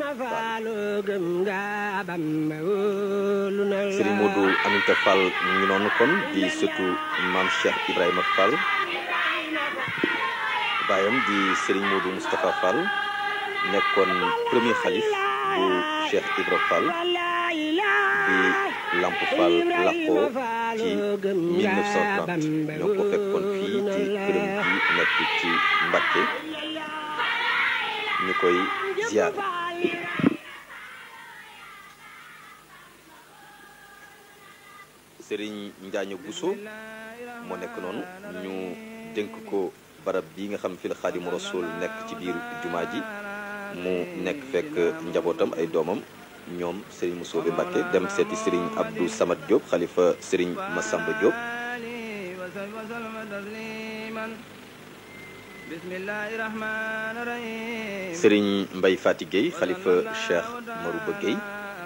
Serigne Modou Aminta Fall mu ngi noonu kon di surtout maam Cheikh Ibrahima Fall baayam di Serigne Modou Moustapha Fall nekkoon premier xalif bu Cheikh Ibra Fall bi Lamp Fall làqoo ci 1930 ñoo ko fekkoon fii ci këram bi nekk ci Mbacké ñu koy ziar. Serigne Njaaño Bousso moo nekk noonu ñu dénk ko barab bi nga xam fi la Xaadimu Rasuul nekk ci biir jumaa ji mu nekk fekk njabootam ay doomam ñoom Serigne Moussobe Mbacké dem seeti Serigne Abdou Samad Diop xalifa Serigne Massamba Diop Serigne Mbaye Fati Gueye xalifa Cheikh Marouba Gueye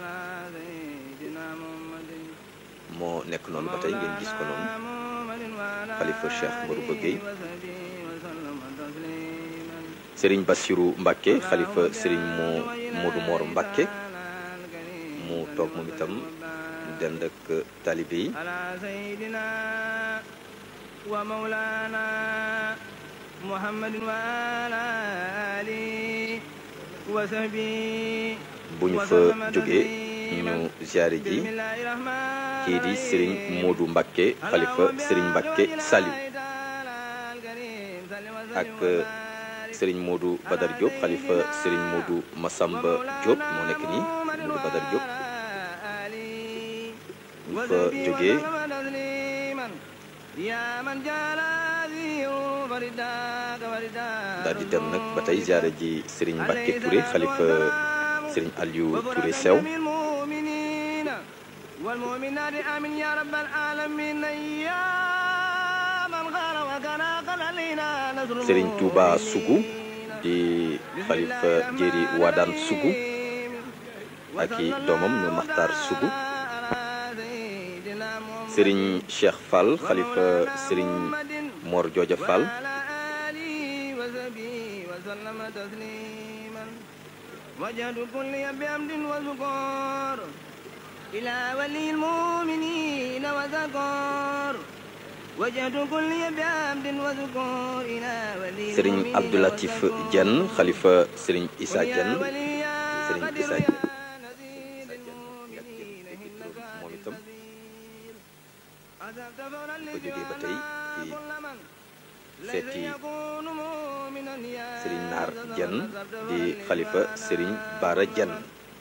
moo nekk noonu ba tey ngeen gis ko noonu xalifa Cheikh Marouba Gueye Serigne Bassirou Mbacké xalifa Serigne moo Modou Mor Mbacké mu toog moom itam dend ak talibe yi bu ñu fa jógee ñu ziare ji kii di Serigne Modou Mbacké xalifa Serigne Mbacké Saliou ak Serigne Modou Badar Diop xalifa Serigne Modou Massamba Diop moo nekk nii Modou Badar Diop bu fa jógee daal di dem nag ba tey ziare ji Serigne Mbacké Touré xalifa Serigne Aliou Touré Sew Serigne Touba Sougou di xalifa Jéeri Wadaan Sougou ak i doomam ñu Maxtaar Sougou Serigne Cheikh Fall xalifa Serigne Mor Jooja Fall Serigne Abdoulatif Diène xalifa Serigne Issa Diène Serigne Issa Diène moom itam ba jógee ba tey ci seeti Serigne Naar Diène di xalifa Serigne Bara Diène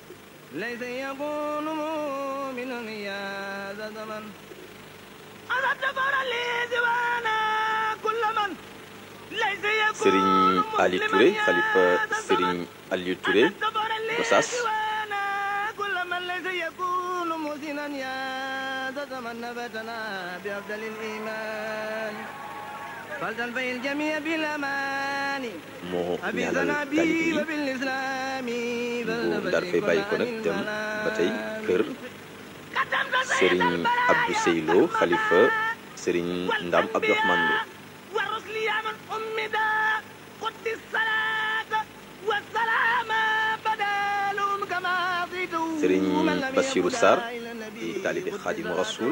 Serigne Ali Touré xalifa Serigne Aliou Touré Gossas moo ñaanal talibe yi bu daal fay bàyyi ko nag dem ba tey kër Serigne Abdou Seylo xalifa Serigne Ndam Abdourahmane Lo Serigne Bassirou Sarr di taalibe Xaadimu Rasuul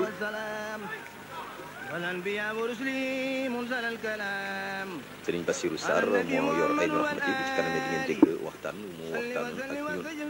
Serigne Bassirou Sarr moo yor ay rahmati bu ci kanamee di ngeen dégg waxtaan mu waxtaan ak ñun